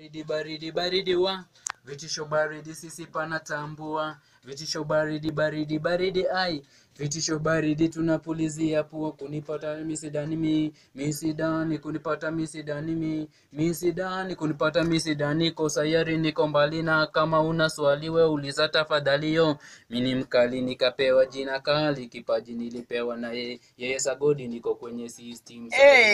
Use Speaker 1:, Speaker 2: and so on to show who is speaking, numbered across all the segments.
Speaker 1: Baridi baridi baridi wa vitisho baridi sisi panatambua vitisho baridi baridi baridi ai vitisho baridi tunapulizia pua kunipata misidani mi misidani kunipata misidani mi misidani kunipata misidani ko sayari niko mbali na kama una swali we uliza tafadhali yo mini mkali nikapewa jina kali kipaji nilipewa na yeye yeye sagodi niko kwenye system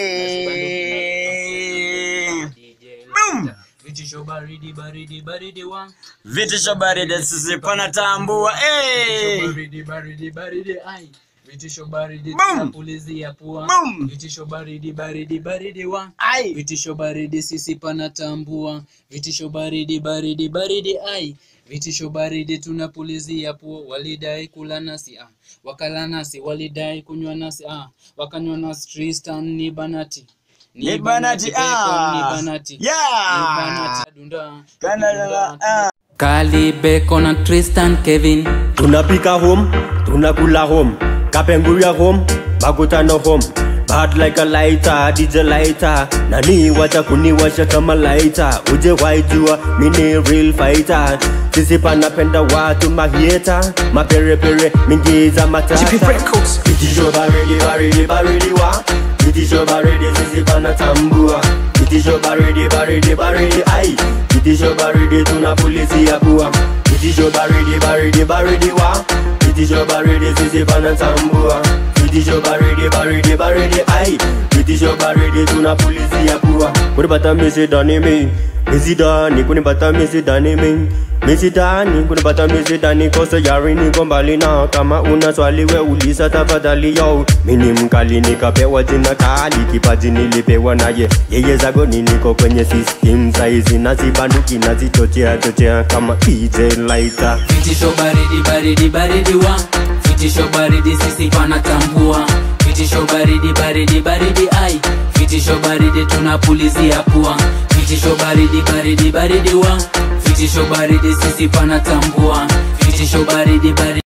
Speaker 2: Hey! Boom!
Speaker 1: vitisho baridi baridi baridi wa
Speaker 2: vitisho baridi sisi panatambua
Speaker 1: Vitisho
Speaker 2: hey!
Speaker 1: baridi baridi baridi ai vitisho baridi
Speaker 2: Boom!
Speaker 1: tunapulizia pua
Speaker 2: Boom!
Speaker 1: vitisho baridi baridi baridi wa
Speaker 2: Ai!
Speaker 1: vitisho baridi sisi panatambua vitisho baridi baridi baridi ai vitisho baridi tunapulizia pua walidai kula nasi ah. wakala nasi walidai kunywa nasi ah. wakanywa nasi Tristan ni banati
Speaker 2: Ni banati,
Speaker 1: Bacon,
Speaker 2: ah.
Speaker 1: ni banati
Speaker 2: Yeah.
Speaker 1: Ni banati dunda
Speaker 2: Kanada, ah.
Speaker 1: Kali Bacon na Tristan Kevin
Speaker 3: tunapika home tunakula home kapenguria home bakutano home bad like a lighter dj lighter nani wacha kuniwasha kama lighter uje waijua mini real fighter sisi panapenda watu mahieta maperepere mingi za matata vitisho baridi baridi baridi wa vitisho baridi sisi panatambua vitisho baridi baridi baridi ai vitisho baridi tunapulizia pua vitisho baridi baridi baridi wa vitisho baridi sisi panatambua vitisho baridi baridi baridi ai vitisho baridi tunapulizia pua kunipata misidani mi misidani kunipata misidani mi misidani kunipata misidani kosa yari niko mbali na kama una swali we uliza tafadhali yo mini mkali nikapewa jina kali kipaji nilipewa naye yeye zagoni niko kwenye system saizi nazibanduki nazichochea chochea kama DJ lighter
Speaker 1: vitisho baridi baridi baridi wa vitisho baridi sisi panatambua vitisho baridi baridi baridi ai vitisho baridi tunapulizia pua vitisho baridi baridi baridi wa vitisho baridi sisi panatambua vitisho baridi baridi